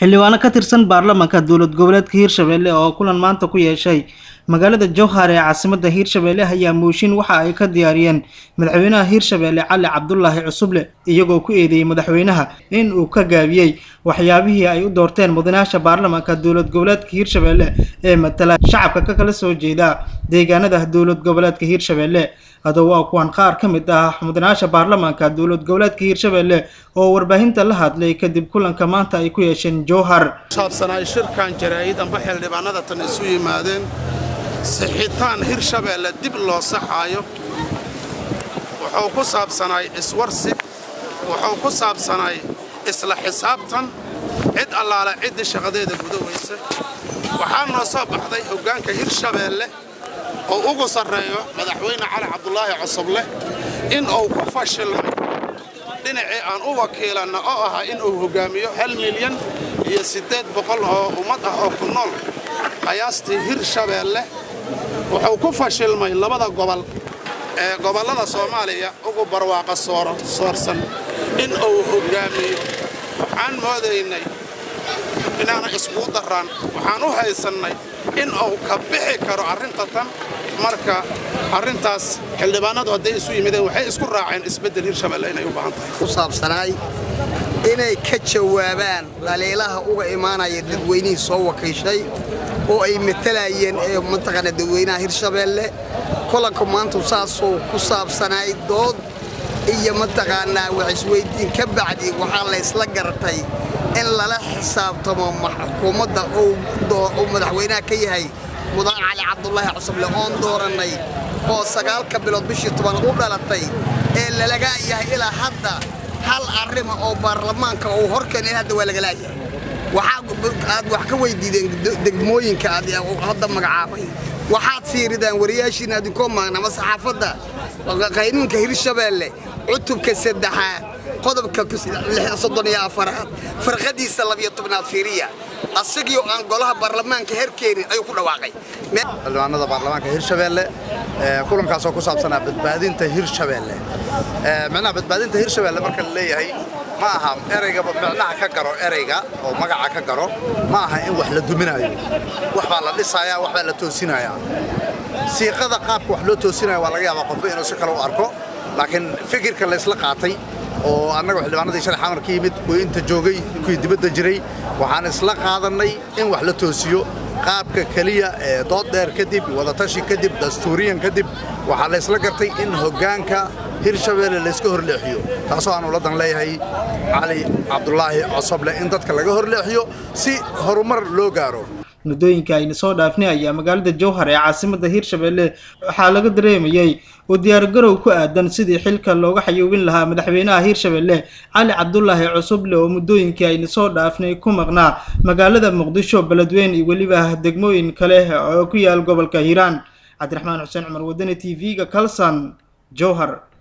xildhibaano ka tirsan baarlamaanka dowlad goboleedka hiirshabelle oo kulan maanta ku yeeshay magaalada jowhar ee caasimada hiirshabelle ayaa mooshin waxa ay ka diyaariyeen madaxweynaha hiirshabelle cali cabdulaahi cusuble iyagoo ku eedeeyey madaxweynaha in uu ka gaabiyey waxyaabihii ay u doorteen mudanayaasha baarlamaanka dowlad goboleedka hiirshabelle ee matala shacabka ka kala soo jeeda deegaanada dowlad goboleedka hiirshabelle haddaba waa kuwan qaar ka mid ah mudanayaasha baarlamaanka dowlad goboleedka hiirshabelle oo warbaahinta la hadlay kadib kulanka maanta ay ku yeesheen jowhar saabsanaay shirkan jaraa'id amba xildhibaanada tan isu yimaadeen sixitaan hirshabeelle dib loo saxaayo wuxuu ku saabsanaay iswarsib wuxuu ku saabsanaay isla xisaabtan cid allaale ciddii shaqadeeda gudawaysa waxaa noo soo baxday hoggaanka hirshabeelle oo ugu sarreeyo madaxweyne cali cabdulaahi cosoble in uu ku fashilmay dhinacii aan u wakiilanna oo ahaa inuu hoggaamiyo hal milyan iyo siddeed boqol oo ummad ah oo ku nool qiyaastii hirshabeelle wuxuu ku fashilmay labada gobol ee gobollada soomaaliya ugu barwaaqa soorsan in uu hoggaamiyo waxaan moodaynay inaana iskugu darraan waxaan u haysannay in uu ka bixi karo arrinta tan marka arrintaas xildhibaanadu hadday isu yimideen waxay isku raaceen isbeddel hirshabelle inay u baahan tahay ku saabsanaay inay ka jawaabaan dhaliilaha uga imaanaya dadweynihii soo wakiishay oo ay matalayeen ee mataqaana dadweynaha hirshabeelle kulanka maanta saasuu ku saabsanaay dood iyo mataqaanaa wax isweyddiin ka bacdi waxaa laysla garatay in lala xisaabtamo xukuumadda uu madaxweynaha ka yahay mudan cali cabdulaahi cusuble oon doorannay oo sagaalka bilood bishii toban u dhalatay ee lalaga yahay ilaa hadda hal arrima oo baarlamaanka uu horkeenay hadda waa lagalaayahay waxaad wax ka weydiideen degmooyinka aad hadda magacaabay waxaad fiiridaan wariyaashiina adinkoo maagnama saxaafadda qaynuunka hirshabeelle cutubka saddexaad qodobka soddon iyo afaraad farqadiisa labiyo tobnaad fiiriya asagii aan golaha baarlamaanka herkeenin ayuu ku dhawaaqay xildhibaanada baarlamaanka hirshabeelle kulankaasoo ku saabsanaa badbaadinta hirshabeelle micnaha badbaadinta hirshabeelle marka la leeyahay ma aha ereyga micnaha ka garo ereyga oo magaca ka garo ma aha in wax la duminaayo wax baa la dhisayaa wax baa la toosinayaa siiqada qaabka wax loo toosinaya waa laga yaabaa qofba inuu si kale u arko laakiin fikirka laysla qaatay oo annaga xildhibaanadii shalay xamar ka yimid kuwii inta joogay kuwii dibadda jiray waxaan isla qaadannay in wax la toosiyo qaabka keliya ee dood dheer kadib wadatashi kadib dastuuriyan kadib waxaa la ysla gartay in hoggaanka hirshabeelle layska horleexiyo taasoo aan uladan leeyahay cali cabdulaahi cosoble in dadka laga horleexiyo si horumar loo gaaro muddooyinka ayna soo dhaafnay ayaa magaalada jowhar ee caasimada hiirshabelle waxaa laga dareemayay oo diyaargarow ku aadan sidii xilka looga xayuubin lahaa madaxweynaha hiirshabelle cali cabdulaahi cusuble oo muddooyinkii ayna soo dhaafnay ku maqnaa magaalada muqdisho beledweyne iyo weliba degmooyin kale oo ku yaal gobolka hiiraan cabdiraxmaan xuseen cumar wadani t v-ga kalson jowhar